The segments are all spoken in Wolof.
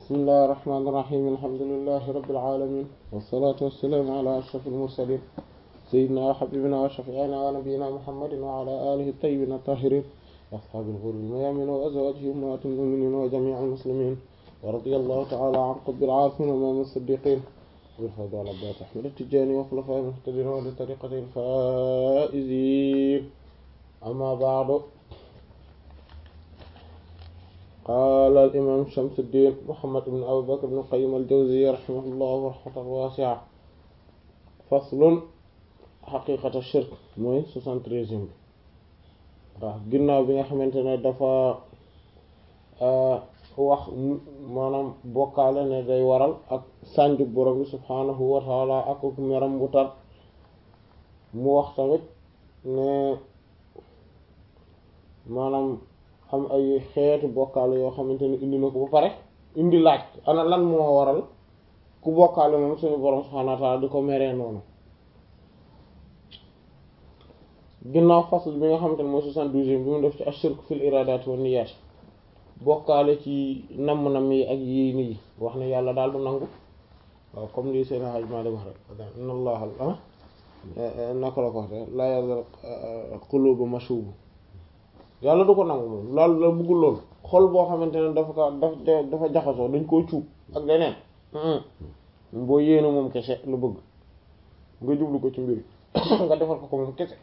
bismillahi rahmaani rahiim alhamdulillahi rabbil aalamiin wassalaatu wassalaamu ala ashrafil mursaliin sayyidinaa wa habiibinaa wa shafii'inaa wa nabiyyinaa muhammadin wa ala aalihi tayyibiina taahiriin wa ashaabil ghurril mayaamiin wa azwaajihi ummahaatil mu'miniin wa jamii'il muslimiin wa radiyallahu ta'aalaa an qutbil aarifiin wa imaamil siddiqiin abil faydi wal abbaas ahmad at-tijaani wa xulafaa'ihil muhtadiin wa li tariiqatihil faa'iziin ammaa ba'du qaala al-imaam Shamsuddin Muhammad ibn Abi Bakr ibn Qayyim al-Jawziyya rahimahullahu rahmatan waasi'a faslun xaqiiqatu shirk mooy soixante-treizième bi waaw ginnaaw bi nga xamante ne dafa wax maanaam bokkaale ne day waral ak sànju borom bi subhaanahu wa taala ak meram bu tar mu wax tamit ne maanaam am ay xeetu bokkaale yoo xamante ne indi na ko ba pare indi laaj ana lan moo waral ku bokkaale moom suñu borom subhaanahu wa taala di ko meree noonu ginnaaw fasl bi nga xamante ne mooy soixante-douzième bi mu def ci ashirk fil iradaati wa niyyat bokkaale ci namm-namm yi ak yéene yi wax ne yàlla daal du nangu waaw comme lii seen xaj maa dem wax rek inna allaha naka la ko wax la yàlla qulubu mashubu yàlla du ko nangu moom loolu la bëggul loolu xol boo xamante ne dafa ko dafa dafa jaxasoo dañ koo cuub ak leneen boo yéene moom kese lu bëgg nga jublu ko ci mbir nga defal ko ko moom kese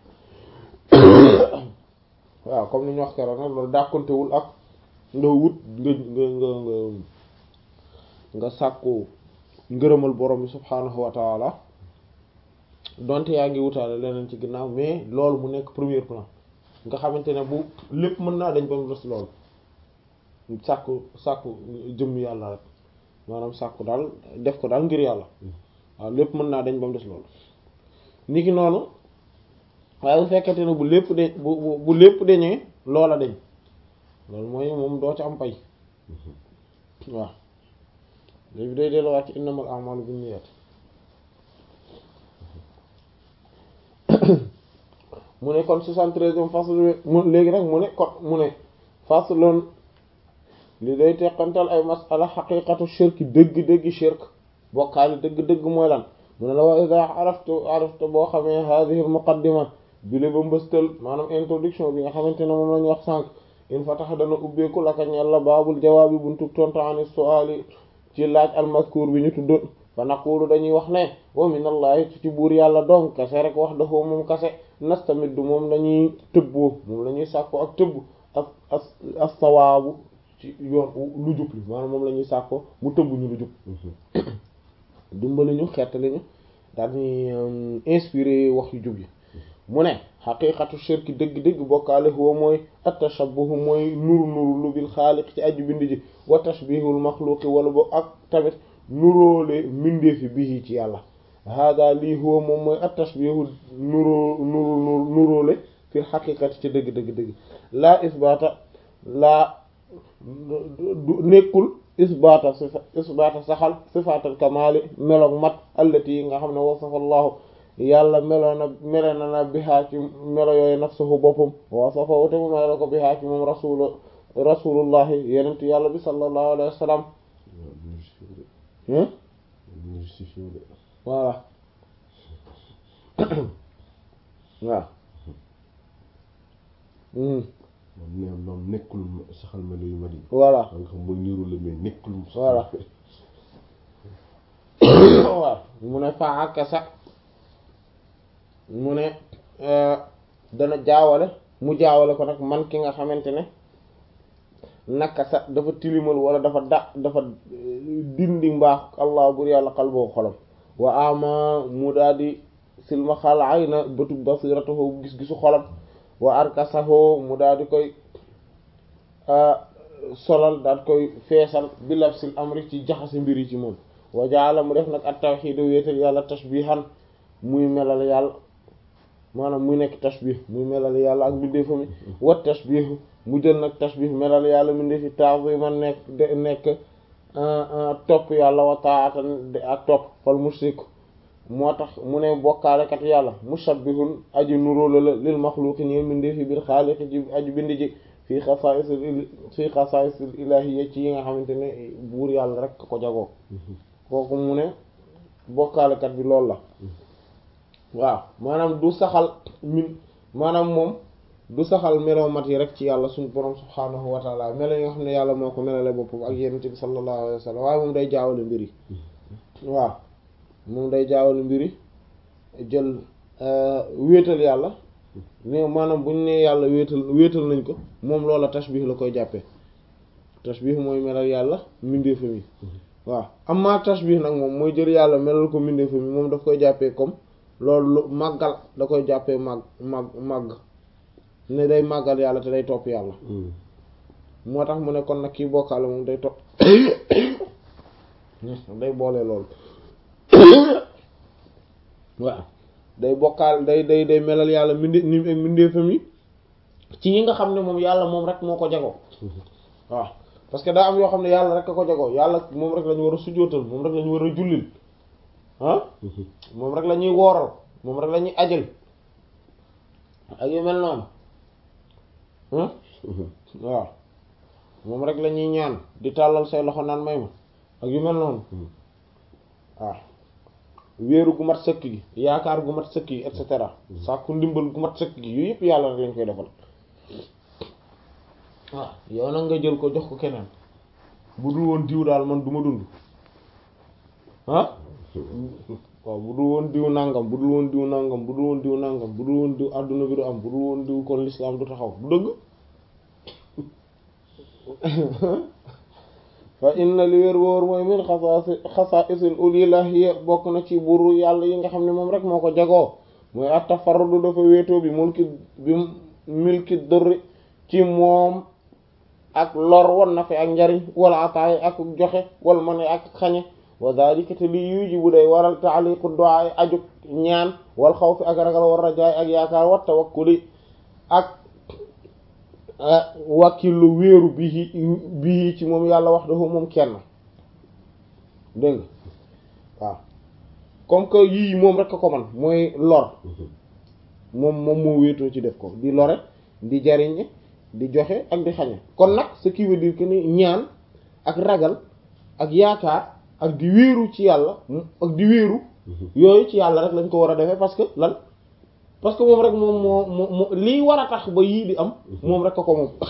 waaw comme ni ñu wax keroog nag loolu dàkkantewul ak nga wut nga nga nga nga sàkku ngërëmal borom bi subhaanahu wa taala donte yaa ngi wutaale leneen ci ginnaaw mais loolu mu nekk premier plan nga xamante ne bu lépp mën naa dañ ba mu des loolu sàkku sàkku jëmm yàlla rek maanaam sàkku daal def ko daal ngir yàlla waaw lépp mën naa dañ ba mu des loolu ni ki noonu waaye bu fekkente ne bu lépp de bu bu lépp dañee loola dañ loolu mooy moom doo ci am pay waaw léegi day delluwaat ci innamal a'malu binniyat mu ne kon soixante-treizième fasl mu léegi nag mu ne kon mu ne faslun li day teqantal ay masala xaqiqatu shirk dëgg-dëgg shirk bokkaali dëgg-dëgg mooy lan mu ne la wa ida araftu arafta boo xamee hadhihi al muqaddima bi le ba mbëstal maanaam introduction bi nga xamante ne moom la ñu wax sànq in fatax dana ubbeeku laka ñel la baabul jawaabi buntu tontu ani su'ali ci laaj al mazkur bi ñu tudd fa naqulu dañuy wax ne wa minallahi ci buur yàlla donc kase rek wax dafa moom kase nastamiddu moom lañuy tëbboo moom la ñuy sàkko ak tëbb ak ak ak sawaabu ci yoon lu jub li maanaam moom la ñuy sàkko mu tëbb ñu lu jub dimbali ñu xettali ñu daal ñuy inspiré wax yu jub yi mu ne xaqiqatu shirki dëgg-dëgg bokkaale huwa mooy at-tashabbuh mooy nuru nuru lu bil xaaliq ci aju bind ji wa tashbihul maxluqi wala bo ak tamit nuróole mbindeefi bii ci yàlla hada lii huwa moom mooy at-tashbihu nuroo nuru nuróole fil xaqiqati ci dëgg dëgg dëgg laa isbaata laa nekkul isbaata sifa isbaata saxal sifaatal kamaali meloog mat allati yi nga xam ne wasafa allahu yàlla meloo na melo na na bihaa ci melo yooyu nafsuhu boppam wasafa wute mu melo ko bihaa ci moom rasul rasulullahi yenent yàlla bi sallallahu alayhi wa sallam voilà waaw moom moom nekkul saxal melo yu mari voilà nga xam mooy niru la mais nekkul voilà waaw mu ne fa akasa mu ne dana jaawale mu jaawale ko nag man ki nga xamante ne naka sa dafa tilimal wala dafa da dafa dindi mbaax allah bur yàlla xal boo xolam wa ama mu daal di silma xal ay na bëtu basiratahu gis-gisu xolam wa arkasahu mu daal di koy solal daal koy feesal bi lafsil amri ci jaxasi mbir yi ci moom wa jaala mu def nag at tawxiid wéetal yàlla tashbihan muy melal yàlla maanaam muy nekk tashbih muy melal yàlla ak mbindeefam yi wa tashbihu mu jël nag tashbih melal yàlla mbindeefi ta'ziman nekk de nekk topp yàlla wa ta'atan ak topp fal mushrik moo tax mu ne bokkaalekat yàlla mushabbihun aji nuróola la lil maxluuqi ñeel mbindeefi bil xaaliqi ji aji bind ji fii xasaa'isil fii xasaa'isil ilaahiyya ci yi nga xamante ne buur yàlla rek ko jagoo kooku mu ne bokkaalekat bi loolu la waaw maanaam du saxal min maanaam moom du saxal melo mat yi rek ci yàlla suñu borom subhaanahu wa taala melo yi nga xam ne yàlla moo ko melale boppam ak yonent bi sallallahu alayhi wa sallam waaye moom day jaawale mbir yi waaw moom day jaawale mbir yi jël wéetal yàlla ne maanaam buñ ne yàlla wéetal wéetal nañ ko moom loola tashbih la koy jàppee tashbih mooy melal yàlla mbindeefam yi waaw amma tashbih nag moom mooy jël yàlla melal ko mbindeefam yi moom daf koy jàppee comme loolu lu màggal da koy jàppee màgg màgg màgg ne day màggal yàlla te day topp yàlla moo tax mu ne kon nag kii bokkaale moom day topp day boole loolu waaw day bokkaal day day day melal yàlla minde ni ak mbindeefam yi ci yi nga xam ne moom yàlla moom rek moo ko jagoo waaw parce que daa am yoo xam ne yàlla rek a ko jagoo yàlla moom rek la ñu war a sujjóotal moom rek la ñu war a jullil ah moom rek la ñuy wooral moom rek la ñuy ajal ak yu mel noonu waaw moom rek la ñuy ñaan di tàllal say loxo naan may ma ak yu mel noonu waaw wéeru gu mat sëkk gi yaakaar gu mat sëkk gi et cetera sàkku ndimbal gu mat sëkk gi yooyu yëpp yàlla rek lañ koy defal waaw yow nag nga jël ko jox ko keneen bu dul woon diw daal man du ma dund ah waaw bu dul woon diw nangam bu dul woon diw nangam bu dul woon diw nangam bu dul woon diw àdduna bi du am bu dul woon diw kon l'islam du taxaw du dëgg fa inna li wér wóor mooy min xasaasi xasaa'isil ulilahiyya bokk na ci buru yàlla yi nga xam ne moom rek moo ko jagoo mooy at-tafarrudu dafa wéetoo bi mulki bi milki durri ci moom ak lor wan na fi ak njariñ wala ataay ak joxe wala ma ne ak xañe wa dhalika te li yujibu day waral taaliqu du'a ajuk ñaan wal xawfi ak ragal war rajaay ak yaakaar wa tawakkuli ak wakkilu wéeru bii bii ci moom yàlla wax dafa moom kenn dégg nga waaw comme que yii moom rek a ko man mooy lor moom moom moo wéetoo ci def ko di lore di jariñe di joxe ak di xañe kon nag ce qui veut dire que ni ñaan ak ragal ak yaakaar ak di wéeru ci yàlla ak di wéeru yooyu ci yàlla rek lañ ko war a defee parce que lan parce que moom rek moom moo moo lii war a tax ba yii di am moom rek a ko moom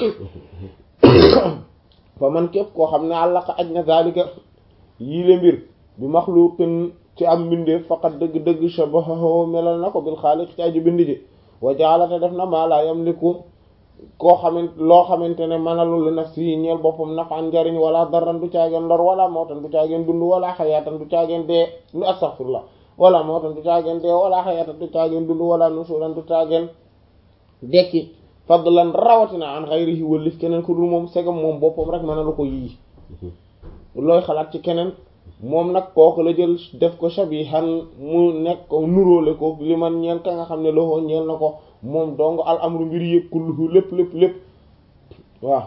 fa man képp koo xam ne àllaqa aj na zalika yii le mbir bi maxluqin ci am mbindeef faqat dëgg-dëgg shabahahu melal na ko bil xaaliq ci aju bind ji wa jaalate def na maa laa yamliku koo xamante loo xamante ne mënalul li nafsi yi ñeel boppam nafan njariñ wala darran du caageen lor wala mawtan du caageen dund wala xayaatan du caageen dee lu astaghfirullah wala mawtan du caageen dee wala xayaatan du caageen dund wala nusuran du caageen dekki fadlan rawatina an xayrihi wëllif keneen ku dul moom segam moom boppam rek mënalu ko yii looy xalaat ci keneen moom nag kooku la jël def ko shabihan mu nekk ko nuróole ko li man ñeel ka nga xam ne loxo ñeel na ko moom dong al amru mbir yëpp kulluhu lépp lépp lépp waaw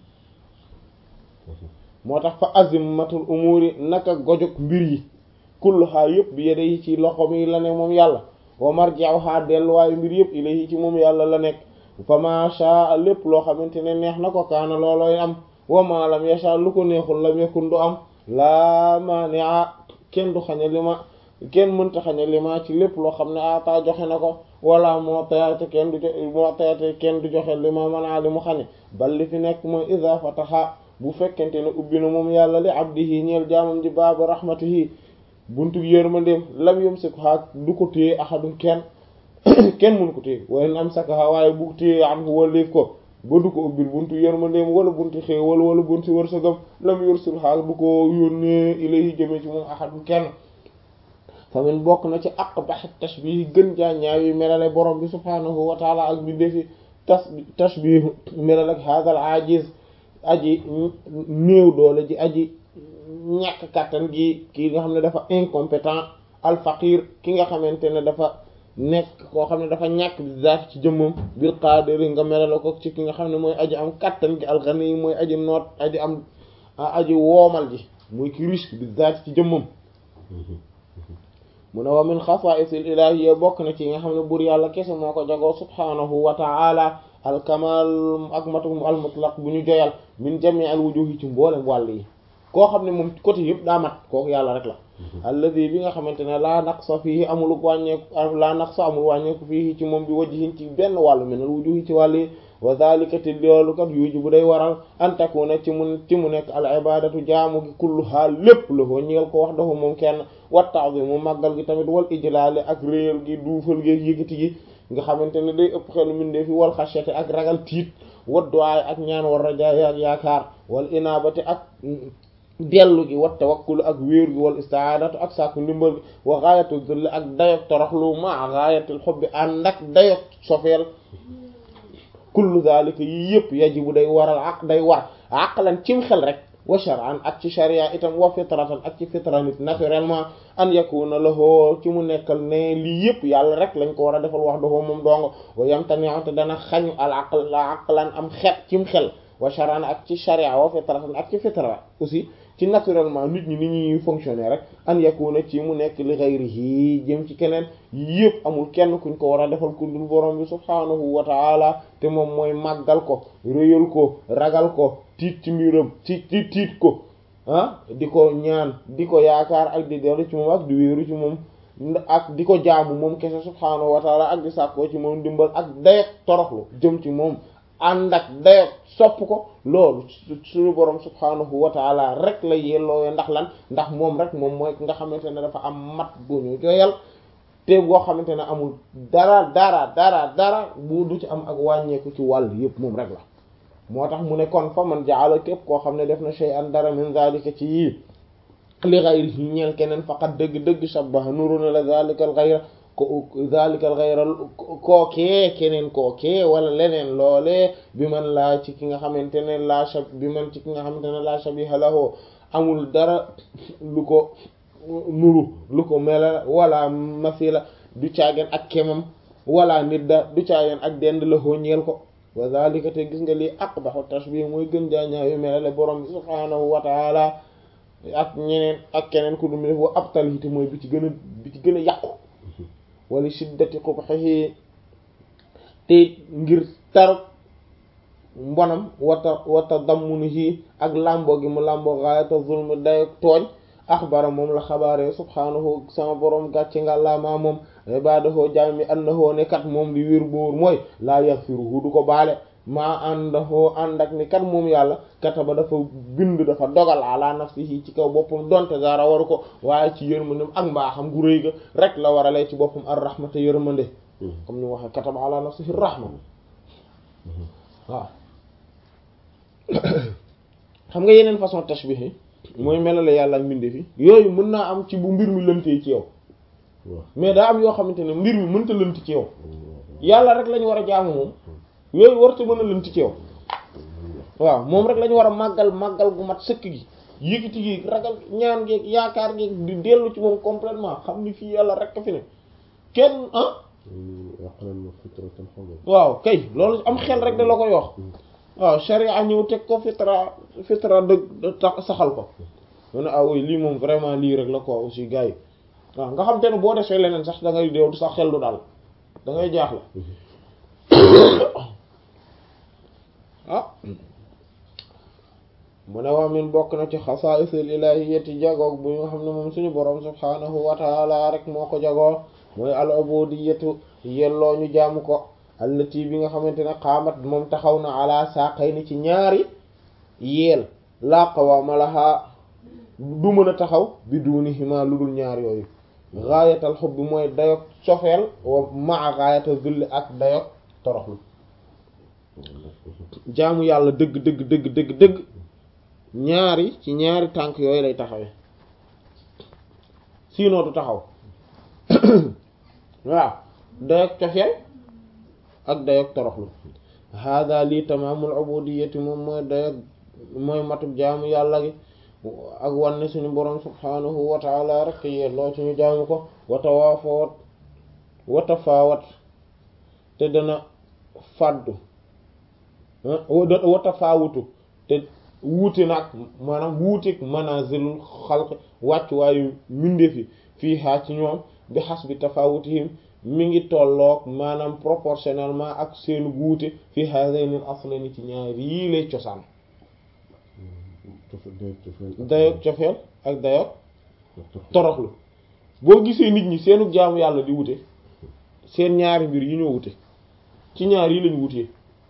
moo tax fa azimmatul umuri naka gojog mbir yi kulluha yëpp bi yede yi ci loxo mi la ne moom yàlla wa marji'uha delluwaayu mbir yëpp ilayhi ci moom yàlla la nekk fa ma sha lépp loo xamante ne neex na ko kaana loolooy am wa ma lam yasha lu ko neexul lam yakun du am laa maani'a kenn du xañe li ma kenn mënta xañe li ma ci lépp loo xam ne ata joxe na ko wala moo tayate kenn du moo tayate kenn du joxe li ma manaa li mu xañe bal li fi nekk mooy iza fataha bu fekkente ne ubbi na moom yàlla li abdihi ñeel jaamam ji baabu rahmatihi buntu yërmandeem lam yumsikha du ko téye ahadun kenn kenn mënu ko téye waaye am sakaha waaye bu téye am waliif ko ba du ko ubbil buntu yërmandeem wala buntu xéewal wala buntu wërsëgam lam yursul xaal du ko yónnee ilayhi jëmee ci moom ahadun kenn famin bokk na ci aqbah tashbih gën jaa ñaawi melale borom bi subhaanahu wa taala ak bi defi tas tashbih melal ak hadal ajiz aji néew doole ji aji ñàkk kàttan gi ki nga xam ne dafa incompétent al faqir ki nga xamante ne dafa nekk koo xam ne dafa ñàkk bi zaat ci jëmmam bil qaadiri nga melale ko ci ki nga xam ne mooy aji am kàttan gi al ghani mooy aji noot aji am aji woomal ji mooy ki riche bi zaat ci jëmmam mu ne wa min xasaa'isil ilaahiyya bokk na ci nga xam ne buur yàlla kese moo ko jagoo subhaanahu wa ta'ala alkamal ak matu al mutlaq bu ñu joyal min jami al wujuhi ci mboolem wàll yi koo xam ne moom côté yëpp daa mat kooku yàlla rek la alladi bi nga xamante ne laa naqsa fiihi amul wàññeeku laa naqsa amul wàññeeku fiihi ci moom bi wajhin ci benn wàllu min al wujuhi ci wàll yi wa dhalika te loolu kat yuji bu day waral an takuna ci mu ci mu nekk al ibadatu jaamu gi kulluha lépp la ko ñeel ko wax dafa moom kenn wa ta'zimu màggal gi tamit wal ijlaale ak réyal gi duufal gi yëkkati gi nga xamante ne day ëpp xelu mindee fi wal xashyati ak ragal tiit wa du'a ak ñaan war rajaay ak yaakaar wal inabati ak dellu gi wa tawakkul ak wéer gi wal isti'adatu ak sàkku ndimbal gi wa ghayatu dhull ak dayok toroxlu ma ghayatil hubbi ànd ak dayok sofeel kullu zalika yi yëpp yajibu day waral ak day war aqlan cim xel rek wa shar'an ak ci sharia itam wa fitratan ak ci fitra nit naturellement an yakuna lahu ci mu nekkal ne lii yëpp yàlla rek lañ ko war a defal wax dafa moom dongo wa yamtani'u te dana xañu al aql la aqlan am xet cim xel wa shar'an ak ci sharia wa fitratan ak ci fitra aussi ci naturellement nit ñi ni ñuy fonctionner rek an yakuna ci mu nekk li ghayrihi jëm ci keneen yëpp amul kenn kuñ ko war a defal ku dul borom bi subhaanahu wa ta'ala te moom mooy màggal ko réyal ko ragal ko tiit ci mbiram ci ci tiit ko ah di ko ñaan di ko yaakaar ak di dellu ci moom ak di wéeru ci moom ak di ko jaamu moom kese subhaanahu wa ta'ala ak di sàkkoo ci moom dimbal ak dayet toroxlu jëm ci moom ànd ak dayot sopp ko loolu suñu borom subhaanahu wa taala rek la yellooyo ndax lan ndax moom rek moom mooy nga xamante ne dafa am mat bu ñu joyal te boo xamante ne amul dara dara dara dara bu du ci am ak wàññeeku ci wàll yëpp moom rek la moo tax mu ne kon fa man jaala képp koo xam ne def na shay'an dara min zalika ci yii li ghayrihi ñeel keneen faqat dëgg-dëgg shabbaha nuru na la zalika al ghayra ko zalika al ghayra kookee keneen kookee wala leneen loolee bi man laa ci ki nga xamante ne laa shab bi man ci ki nga xamante ne laa shabiha lahu amul dara lu ko nuru lu ko mela wala masila du caageen ak kemam wala nidda du caageen ak dend la hoo ñeel ko wa zalika te gis nga lii aqbahu tashbih mooy gën jaañaayu melale borom bi subhaanahu wa taala ak ñeneen ak keneen ku dum def wa abtal hiti mooy bi ci gën a bi ci gën a yàqu wala shiddati qubhihi te ngir tar mbonam wata wata dammunihi ak làmboo gi mu làmboo gaayata zulm day tooñ axbara moom la xabaare subhaanahu sama borom gàcce nga laamaa moom ibadahu jaam mi annahu ne kat moom li wér boor mooy laa yaghfiruhu du ko baale maa àndahoo ànd ak ni kat moom yàlla kataba dafa bind dafa dogal ala nafsihi ci kaw boppam donte dara waru ko waaye ci yërmandem ak mbaaxam gu rëy ga rek la war a lay ci boppam ar rahmata yërmande comme ni waxee kataba ala nafsihi rahma waaw xam nga yeneen façon tashbih yi mooy melale yàlla ak mbinde fi yooyu mën naa am ci bu mbir mi lëntee ci yow mais daa am yoo xamante ne mbir mi mënta lënt ci yow yàlla rek lañu war a jaamu moom yooyu warta mën a lënt ci yow waaw moom rek lañu war a màggal màggal gu mat sëkk gi yëkkati gi ragal ñaan geeg yaakaar geeg di dellu ci moom complètement xam ni fii yàlla rek a fi ne kenn ah waaw kay loolu am xel rek da la koy wax waaw sharia ñëw teg ko fitra fitra dëgg saxal ko mu ne ah oui lii moom vraiment lii rek la quoi aussi gars yi waaw nga xam te ne boo defee leneen sax da ngay deew sax xel du daal da ngay jaaxle ah mu ne waa min bokk na ci xasaa'isul ilahiyyati jagoog bu nga xam ne moom suñu borom subhaanahu wa taala rek moo ko jagoo mooy al ubudiyyatu yelloo ñu jaamu ko allati bi nga xamante ne xaamat moom taxaw na ala saaqayni ci ñaari yeel laa qawaama lahaa du mën a taxaw bi duunihima lu dul ñaar yooyu gaayatal xubbi mooy dayog sofeel wa maa gaayatal zulli ak dayog toroxlu jaamu yàlla dëgg dëgg dëgg dëgg dëgg ñaari ci ñaari tànk yooyu lay taxawee sinon du taxaw waaw dayog cofeel ak dayog toroxlu hada lii tamaamul ubudiyyati moom mooy dayog mooy matub jaamu yàlla gi ak wanne suñu borom subhanahu wa taala rek yelloo ci ñu jaamu ko wata waafawat wata faawat te dana fàddu wata faawutu te wuute nag maanaam wuuteeg manazilul xalq wàcc waayu mbindeefi fii haa ci ñoom bi xas bi tafawutihim mi ngi tolloog maanaam proportionnellement ak seen wuute fi hadaynil aslani ci ñaar yii lay cosaan dayoog cofeel ak dayoog toroxlu boo gisee nit ñi seenu jaamu yàlla di wute seen ñaari mbir yi ñoo wute ci ñaar yi lañu wutee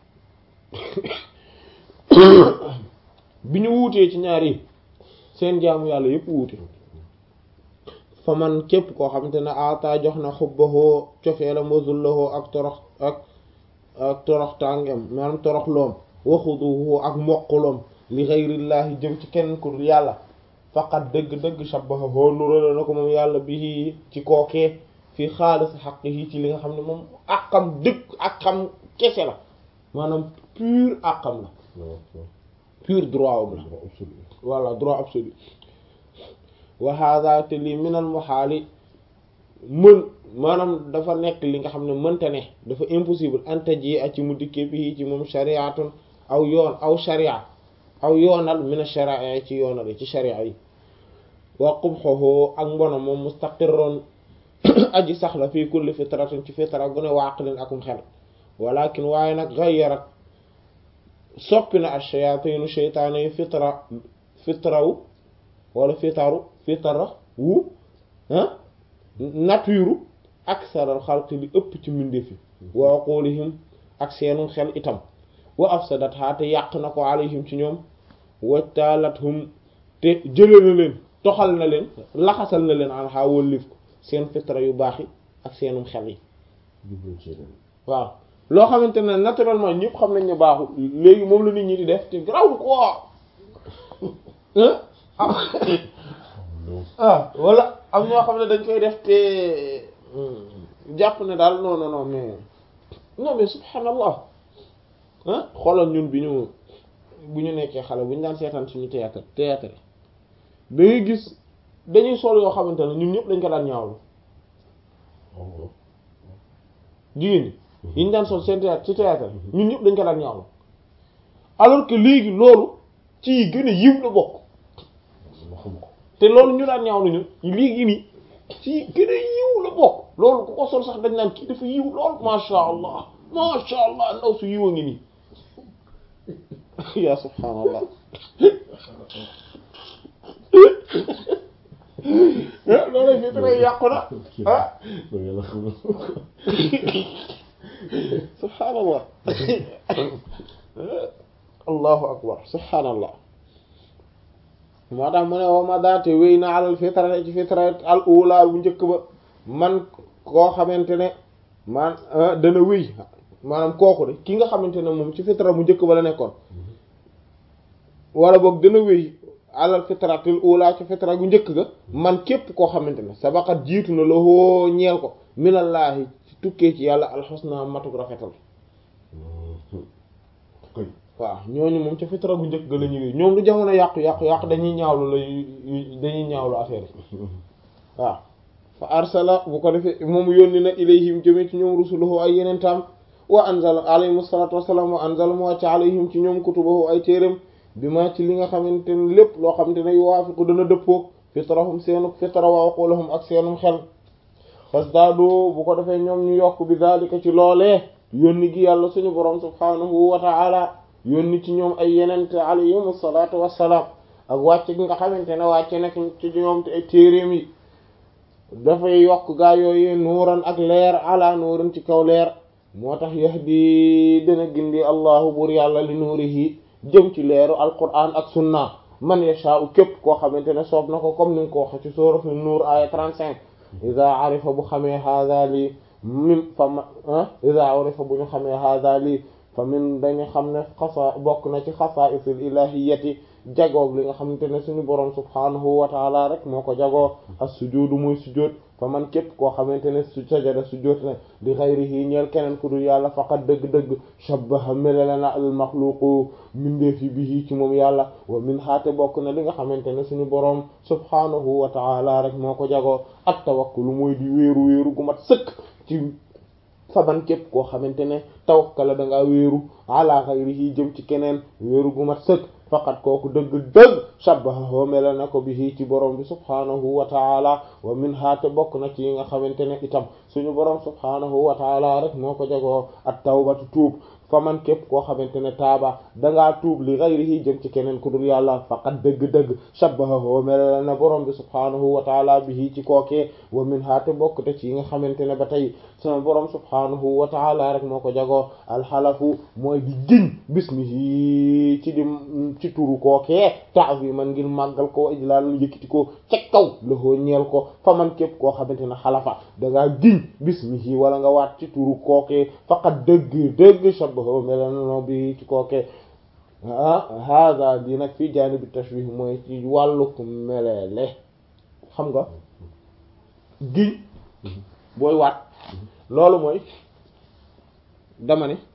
bi ñu wuutee ci ñaar yi seen jaamu yàlla yépp wuute fa man képp koo xamante ne ata jox na xubbahoo cofeelam wa zullahoo ak torox ak ak torox tàngem maanaam torox loom waxuduhu ak mboquloom li xayrillaahi jëm ci kenn ku dul yàlla faqat dëgg-dëgg shabbahoo nurale na ko moom yàlla bi ci kookee fii xaalis xaq yi ci li nga xam ne moom àqam dëgg ak xam kese la maanaam pur àqam la pur droit am la voilà droit absolu wa hada te lii minal muhaali mën maanaam dafa nekk li nga xam ne mënta ne dafa impossible anta ji ak ci mu dikkee bi ci moom shariatun aw yoon aw sharia aw yoonal mina sharia ci yoonal yi ci sharia yi wa qubhuhu ak mbona moom mustaqirron aji sax la fii kulli fitratin ci fitra gu ne waaqilin akum xel walakin waaye nag gayyarat soppi na ash-shayaatinu sheytaane yi fitra fitrawu wala fitaru fitara wu ah nature aksaral xalqi li ëpp ci mbindeef yi wa aqulihim ak seenu xel itam wa afsadat haa te yàq na ko alayhim ci ñoom wajtalathum te jële na leen toxal na leen laxasal na leen an xaa wallif ko seen fitra yu baax yi ak seenum xel yi waaw loo xamante ne naturellement ñëpp xam nañ ne baaxul léegi moom la nit ñi di def te garaw ko ah wala am ñoo xam ne dañ koy def te jàpp ne daal non non non mais non mais subhanallah ah xoolal ñun bi ñu bu ñu nekkee xale bu ñu daan seetaan suñu théâtre théâtre da ngay gis dañuy sol yoo xamante ne ñun ñëpp dañ ko daan ñaawlu jigéen ñi yi ñu daan sol seen théâtre ci théâtre ñun ñëpp dañ ko daan ñaawlu alors que léegi loolu ci gën a yiw la bokk te loolu ñu daan ñaawlu ñun léegi nii ci gën a yiw la bokk loolu ku ko sol sax dañ naan kii dafa yiw lool masha allah masha allah ndaw su yiw a ngi nii ya subhaanallah loolu fi très yàqu na ah subhaanallah allahu akbar subhaanallah moo tax mu ne wa ma daate wéy na alal fitra ci fitra al ula bu njëkk ba man koo xamante ne man dana wéy maanaam kooku de ki nga xamante ne moom ci fitra bu njëkk ba la nekkoon wala boog dana wéy alal fitratil ula ci fitra gu njëkk ga man képp koo xamante ne sabaqat jiitu na la hoo ñeel ko minallaahi ci tukkee ci yàlla alxusna matuk rafetal waaw ñooñu moom ca fitra gu njëkk ga la ñuy ñoom du jamono yàqu yàqu yàqu dañuy ñaawlu la dañuy ñaawlu affaire yi waaw fa arsala bu ko defee moom yónni na ilayhim jëme ci ñoom rusuluhu ay yeneen taam wa anzala alayhim salatu wassalam wa anzala mu wàcc alayhim ci ñoom kutubahu ay téeram bi ma ci li nga xamante ne lépp loo xamante ne yuwaafiqu dana dëppoo fitrahum seenu fitra wa aqulahum ak seenum xel fasdaadu bu ko defee ñoom ñu yokk bi daalika ci loolee yónni gi yàlla suñu borom subhanahu wa ta'ala yónni ci ñoom ay yenente alayhim salaatu wassalaam ak wàcc gi nga xamante ne wàcce nak ci ñoom te ay téeréem yi dafay yokk gaa yooyu nuuran ak leer ala nuuran ci kaw leer moo tax yahdi dana gindi allahu bur yàlla li nuurihi jëm ci leeru alquran ak sunna man yashaa'u képp koo xamante ne soob na ko comme ni nga ko waxe ci sourate nuur aya 35 iza arifa bu xamee haada lii min fa ma iza arifa bu ñu xamee haada lii fa min dañu xam ne xasa bokk na ci xasaa'isil ilahiyyati jagoog li nga xamante ne suñu boroom subhaanahu wa taala rek moo ko jagoo as-sujuudu muy sujood fa man képp koo xamante ne su sajada sujood na li ghayrihi ñeel keneen ku dul yàlla faqat dëgg-dëgg shabbaha melale na al maxluqu mindeefi bihi ci moom yàlla wa min haate bokk na li nga xamante ne suñu boroom subhaanahu wa taala rek moo ko jagoo at tawakkulu mooy di wéeru wéeru gu mat sëkk ci faman képp koo xamante ne tawakkala da ngaa wéeru ala ghayrihi jëm ci keneen wéeru gu mat sëkk faqat kooku dëgg-dëgg shabbahahu mela na ko bihi ci borom bi subhaanahu wa taala wa min haate bokk na ci yi nga xamante ne itam suñu borom subhaanahu wa taala rek moo ko jagoo at tawbatu tuub fa man képp koo xamante ne taaba dangaa tuub li ghayrihi jëm ci keneen ku dul yàlla faqat dëgg-dëgg shabbahahu mela na borom bi subhaanahu wa taala bihi ci kookee wa min haate bokk te ci yi nga xamante ne ba tey sama borom subhaanahu wa taala rek moo ko jagoo alxalafu mooy di giñ bismihi ci di ci turu kookee ta'ziman ngir màggal ko ijlaal yëkkati ko ca kaw loxoo ñeel ko fa man képp koo xamante ne xalafa dangaa giñ bismihi wala nga waat ci turu kookee faqat dëgg dëgg shabbahu melano bi ci kookee ah hada di nag fii jaanibi tashbih mooy ci wàlluk meleele xam nga giñ booy waat loolu mooy dama ne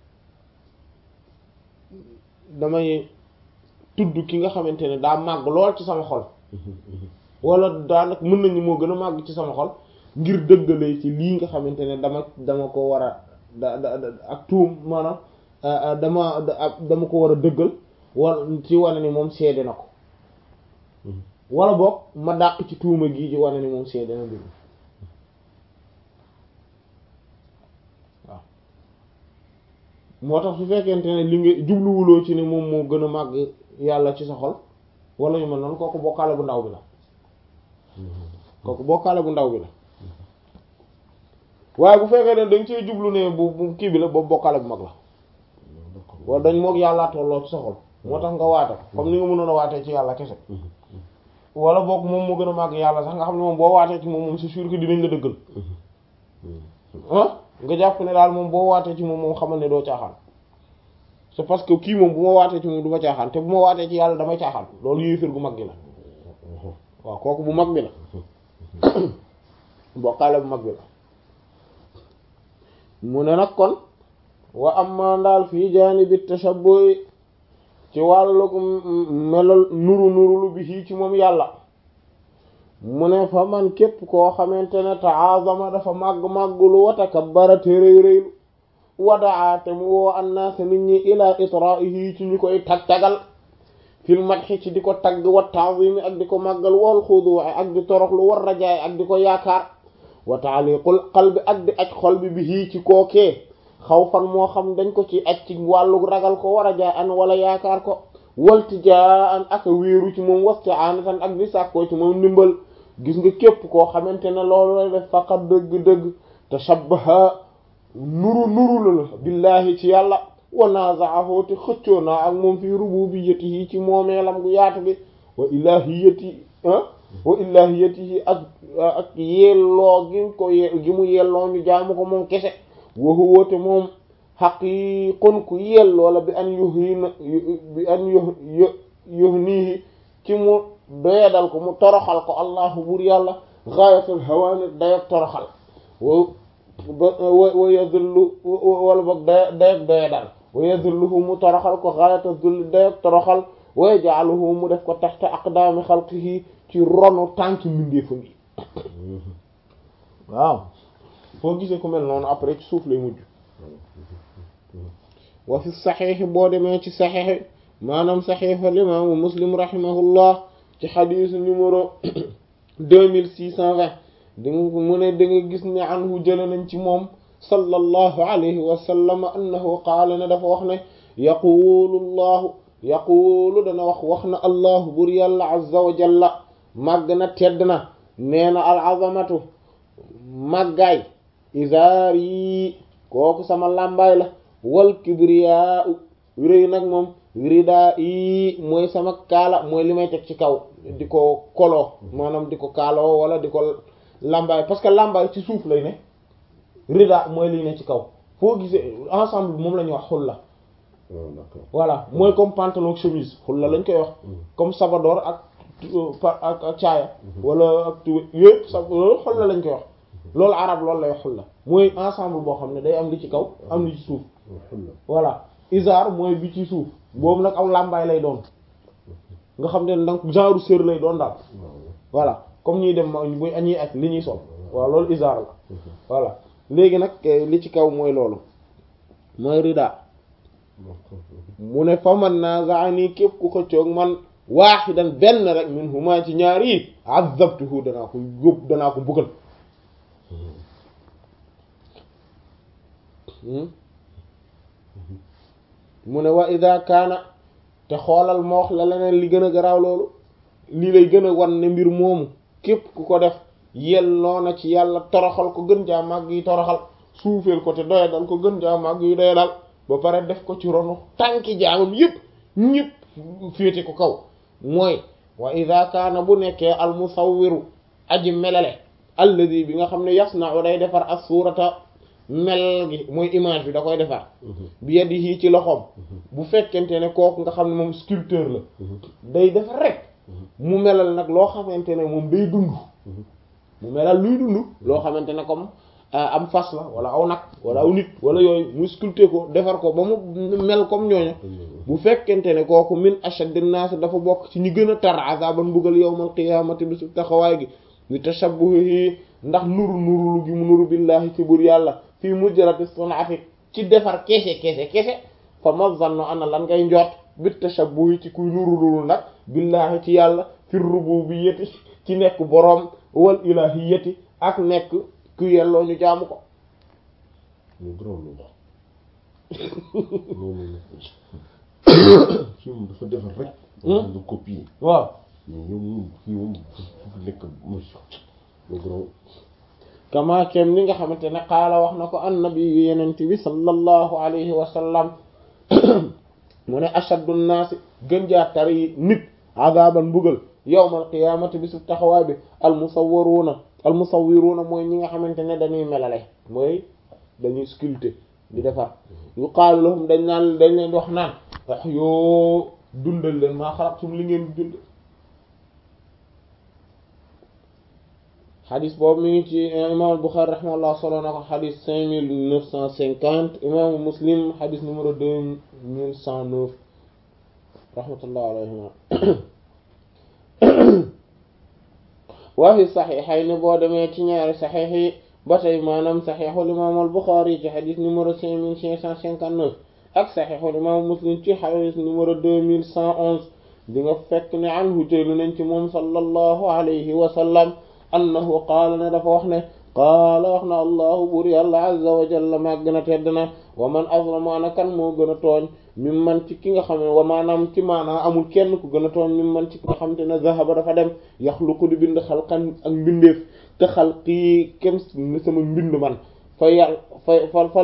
damay tudd ki nga xamante ne daa màgg lool ci sama xol wala daanaka mën nañu moo gën a màgg ci sama xol ngir dëggalee ci lii nga xamante ne dama dama ko war a da da ak tuum maanaam dama dama ko war a dëggal wala ci wane ni moom seede na ko wala boog ma dàq ci tuuma gii ci wane ni moom seede na mbir waaw moo tax su fekkente ne li nga jubluwuloo ci ne moom moo gën a màgg yàlla ci sa xol wala yu mel noonu kooku bokkaale bu ndaw bi la kooku bokkaale bu ndaw bi la waaye bu fekkee ne dañ cee jublu ne bu bu kii bi la boobu bokkaale bu mag la wala dañ moog yàllaa tolloo ci sa xol moo tax nga waate comme ni nga mënoon a waatee ci yàlla kese wala boog moom moo gën a màgg yàlla sax nga xam ne moom boo waatee ci moom moom c'est sûr que dinañ la dëggal ah nga jàpp ne daal moom boo waatee ci moom moom xamal ne doo caaxaan c'est parce que kii moom bu ma waatee ci moom du ma caaxaan te bu ma waatee ci yàlla damay caaxaan loolu yéeféer gu mag gi la waaw kooku bu mag bi la bokkaale bu mag bi la mu ne nag kon wa amma ndaal fii jaanibi tashabbuh ci wàllu melal nuru nurulu bi ci moom yàlla mu ne fa man képp koo xamante ne ta'azama dafa màgg-màggulu wa takabbara te rëy rëylu wadaa te mu woo annaasa nit ñi ila itra'ihi ci ñu koy tag-tagal fil madhi ci di ko tagg wa ta'zimi ak di ko màggal wal xudu'i ak di toroxlu war rajaay ak di ko yaakaar wa ta'liqul qalbi ak di aj xol bi bihi ci kookee xawfan moo xam dañ ko ci aj ci wàllu ragal ko war a jaay an wala yaakaar ko waltijaan ak a wéeru ci moom wasti'anatan ak di sàkkoo ci moom ndimbal gis nga képp koo xamante ne loolu lay def faqat dëgg-dëgg tashabbaha nuru nuru la la billahi ci yàlla wa naza'ahu te xëccoo naa ak moom fi rububiyyatihi ci moomeelam gu yaatu bi wa ilahiyati wa ilahiyatihi ak ak yelloo gi ko gi mu yelloo ñu jaamu ko moom kese wa huwa te moom haqiqun ku yelloo la bi an yuhina bi an yu yuhnihi ci mu doyadal ko mu toroxal ko allahu bur yàlla ghayatul hawani dayak toroxal wa wa yadullu wala boog day dayak doyadal wa yadulluhu mu toroxal ko ghayatul zulli dayak toroxal wa yaj'aluhu mu def ko taxta aqdami xalqihi ci ronu tànki mbindeefam yi waaw foo gisee ku mel noonu après ci suuf lay mujj wa fi saxiix boo demee ci saxiix maanaam saxiix al imaamu muslim rahimahullah ci xadiis numéro deux mille six cent vingt di nga mu ne da nga gis ne anhu jële nañ ci moom sallallahu alayhi wa sallam annahu qaala ne dafa wax ne yaquulu llahu yaquulu dana wax wax na allahu bur yàlla azza wa jalla màgg na tedd na nee na al azamatu màggaay isaar yi kooku sama làmbaay la wal kibriyaa rëy nag moom ridaa yi mooy sama kaala mooy li may teg ci kaw di ko koloo maanaam di ko kaaloo wala di ko làmbaay parce que làmbaay ci suuf lay ne rida mooy li ne ci kaw foo gisee ensemble moom la ñuy wax xulla voilà mooy comme pantalon ak chemise xulla lañ koy wax comme sabadoor ak ak ak caaya wala ak tu yëpp sa loolu xulla lañ koy wax loolu arab loolu lay wax xulla mooy ensemble boo xam ne day am li ci kaw am li ci suuf voilà izar mooy bi ci suuf boobu nag aw làmbaay lay doon nga xam ne donc genre sër lay doon daal voilà comme ñuy dem buy añuy ak li ñuy sol waaw loolu izar la voilà léegi nag li ci kaw mooy loolu mooy rida mu ne fa man naaza'ani képp ku xëccoog man waaxidan benn rek min huma ci ñaar yi azabtuhu danaa ko yóbbu danaa ko mbugal mu ne wa ida kaana te xoolal ma wax la leneen li gën a garaaw loolu lii lay gën a wan ne mbir moomu képp ku ko def yelloo na ci yàlla toroxal ko gën jaa màgg yi toroxal suufeel ko te doya dal ko gën jaa màgg yi doya dal ba pare def ko ci ronu tànki jaamam yépp ñépp féete ko kaw mooy wa ida kaana bu nekkee al musawwiru aji melale alladi bi nga xam ne yasna'u day defar as-surata mel gi mooy image bi da koy defar bi yadihi ci loxoom bu fekkente ne kooku nga xam ne moom sculpteur la day defar rek mu melal nag loo xamante ne moom day dund mu melal luy dund loo xamante ne comme am fas la wala aw nag wala aw nit wala yooyu mu sculpter ko defar ko ba mu mel comme ñooñu bu fekkente ne kooku min ashadin nas dafa bokk ci ñi gën a tar azaban mbugal yawmal qiyamati bi su taxawaay gi li tashabbuhi ndax nuru nurulu gi mu nuru billahi ci bur yàlla fii mujjarati sun'ati ci defar kese kese kese fa ma zannu ana lan ngay njort bi tashabbuhi ci kuy nurulul nag billahi ci yàlla fi rububiyyati ci nekk boroom wal ilahiyati ak nekk ku yelloo ñu jaamu ko mu gërëm loolu kii moom dafa defar rek nga copier waaw mais yow moom kii moom fu nekk mu gërëm kama kem ni nga xamante ne qaala wax na ko annabi yu yenente bi sallallahu alayhi wa sallam mu ne ashaddu nnaasi gën jaa tari nit azaban mbugal yawmal qiyaamati bi su taxawaay bi al musawwiruuna al musawwiruuna mooy ñi nga xamante ne dañuy melale mooy dañuy sculpter di defar yuqaalu lahum dañ naan dañ leen wax naan wax yoo dundal leen maa xalaqtum li ngeen dund xadis boobu mi ngi ci imam Bukhari rahimahullah solo na ko xadis cinq mille neuf cent cinquante imaamu Muslim xadis numéro deux mille cent neuf rahmatullah alayhima waa fi saxiixayni boo demee ci ñaari saxiix yi ba tey maanaam saxiixul imaam al Buxaari ci xadis numéro cinq mille cinq cent cinquante neuf ak saxiixul imaam Muslim ci xadis numéro deux mille cent onze di nga fekk ne anhu jëlu nañ ci moom sallallahu alayhi wa sallam annahu qaala ne dafa wax ne qaala wax na allahu buur yàlla azza wa jalla maa gën a tedd na wa man azlamu ana kan moo gën a tooñ mim man ci ki nga xam ne wa maanaam ci maanaam amul kenn ku gën a tooñ mim man ci ki nga xam te ne zahaba dafa dem yaxluqu di bind xalqan ak mbindeef te xalqi kem ni sama mbind man fa yàlla fa fa